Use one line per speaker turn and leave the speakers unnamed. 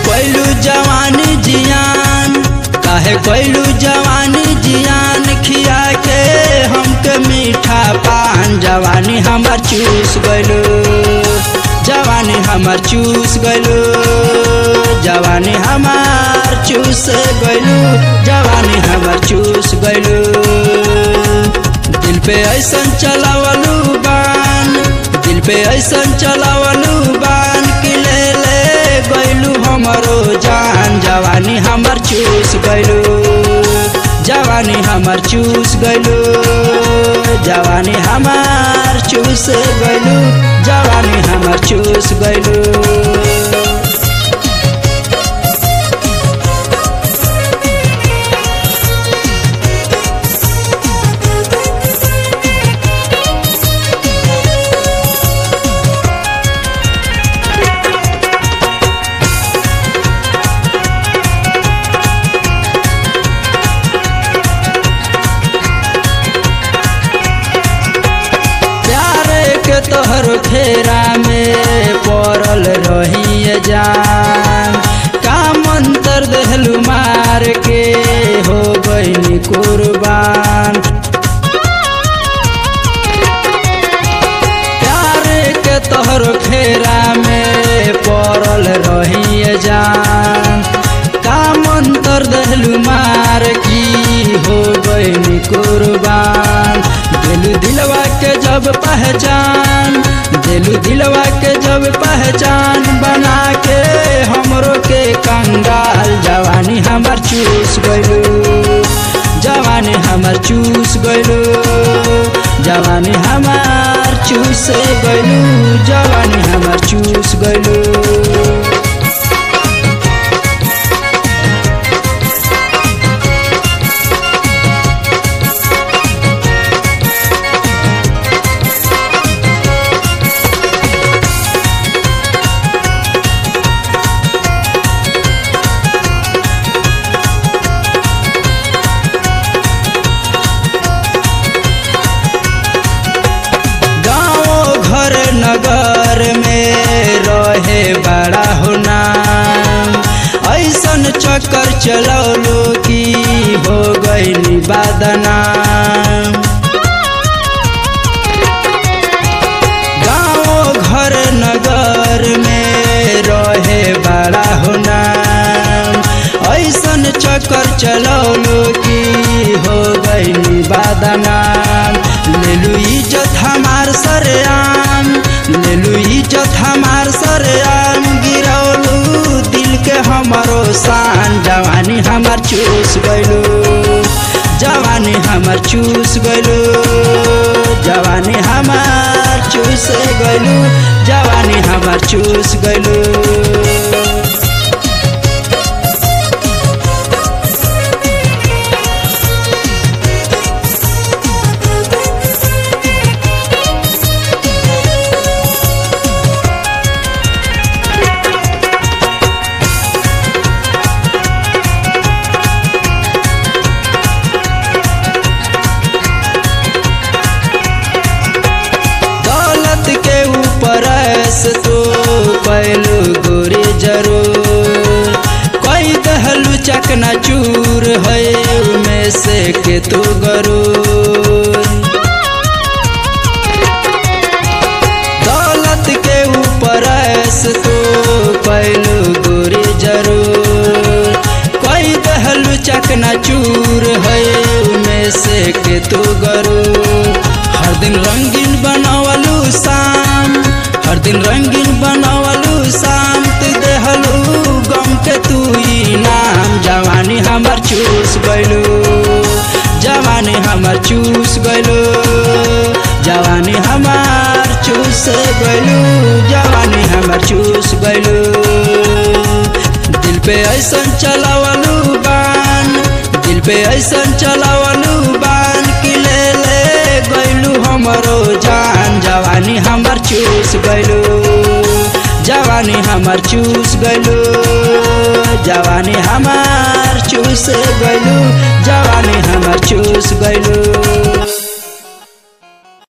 कोइलू जवानी जियान काहे कोइलू जवानी जियान खिया के हमके मीठा पान जवानी हमर चूस गइलू जवानी हमर चूस गइलू जवानी हमार चूस गइलू जवानी हमर चूस गइलू दिल पे ऐसन चलावलू बान दिल पे ऐसन चलावलू बान कि ले ले गइलू हमरो जान जवानी हमर चूस गइलू जवानी हमर चूस गइलू जवानी हमार चूस गइलू जवानी हमर चूस गइलू प्यार के तोहर फेरा में पड़ल रही जान का मंतर दहलू मार के हो गई कुर्बान प्यार के तोहर फेरा में पड़ल रही जान का मंतर दहलू मार की हो गई कुर्बान दिल दिलवा के जब पहचान दिल दिलवा के जब पहचान बना के हमरो के कंगाल जवानी हमर चूस गइलू जवानी हमर चूस गइलू जवानी हमार चूस गइलू जवानी हमर चूस गइलू गाँव घर नगर में रहे बड़ा होना ऐसन चक्कर चलौलो की हो गई बादना गाँव घर नगर में रहे बड़ा होना ऐसन चक्कर चलौलो की हो गई बादना लेलू इज्जत हमार सरेआम लेलू इज्जत हमार सरेआम गिरौलू दिल के हमारो शान जवानी हमार चूस गइलू जवानी हमार चूस गइलू जवानी हमार चूस गइलू जवानी हमार चूस गइलू दौलत के ऊपर ऐस तो कैलू गोरी जरूर कोई दहलू चकना चूर है में से के तू गरूर दौलत के ऊपर ऐस तो कैलू गोरी जरूर कोई दहलू चकना चूर है में से के तू गरूर हर दिन रंगीन बनावलू शाम हर दिन रंगीन बनावलू शाम तू देहलू गम के तू इनाम जवानी हमर चूस गइलू जवानी हमर चूस गइलू जवानी हमार चूस गइलू जवानी हमर चूस गइलू दिल पे ऐसन चलावलू बान दिल पे ऐसन चलावलू बान कि ले ले गइलू हमरो जान जवानी हमर चूस गइलू जवानी हमर चूस गइलू जवानी हमार चूस गइलू जवानी हमर चूस गइलू